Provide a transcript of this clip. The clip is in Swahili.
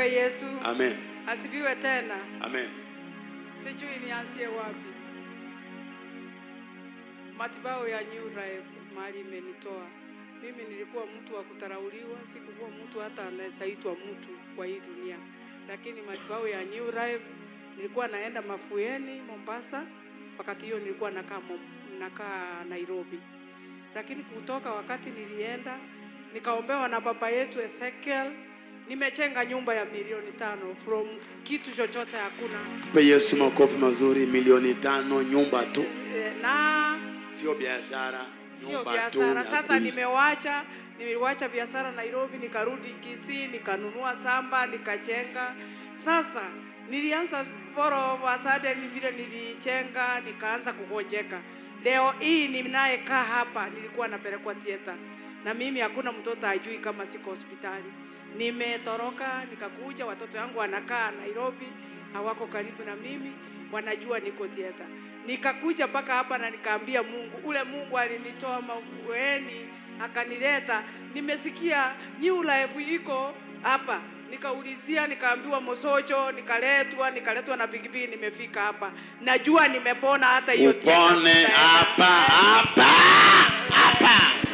Yesu. Amen. Asifiwe tena. Amen. Sijui nianzie wapi. Matibabu ya New Life mahali imenitoa. Mimi nilikuwa mtu wa kutarauliwa, sikukuwa mtu hata anayesaitwa mtu kwa hii dunia. Lakini matibabu ya New Life nilikuwa naenda Mafueni, Mombasa. Wakati hiyo nilikuwa nakaa Mom- nakaa Nairobi. Lakini kutoka wakati nilienda nikaombewa na baba yetu Ezekiel, nimechenga nyumba ya milioni tano from kitu chochote hakuna. Pe Yesu makofi mazuri, milioni tano, nyumba tu, Eh, na sio biashara, sio nyumba biashara. tu ya Sasa kuishi. nimewacha, niliwacha biashara Nairobi, nikarudi Kisii, nikanunua samba, nikachenga. Sasa nilianza boro wasade, ni vile nilichenga, nikaanza kugonjeka. Leo hii ninayekaa hapa, nilikuwa napelekwa theater, na mimi hakuna mtoto ajui kama siko hospitali. Nimetoroka nikakuja, watoto wangu wanakaa Nairobi, hawako karibu na mimi, wanajua niko theater nikakuja mpaka hapa na nikaambia Mungu, ule Mungu alinitoa mavueni akanileta. Nimesikia New Life iko hapa, nikaulizia, nikaambiwa Mosocho, nikaletwa, nikaletwa na pikipiki, nimefika hapa, najua nimepona. Hata hiyo theater Upone sitaenda. hapa hapa hapa.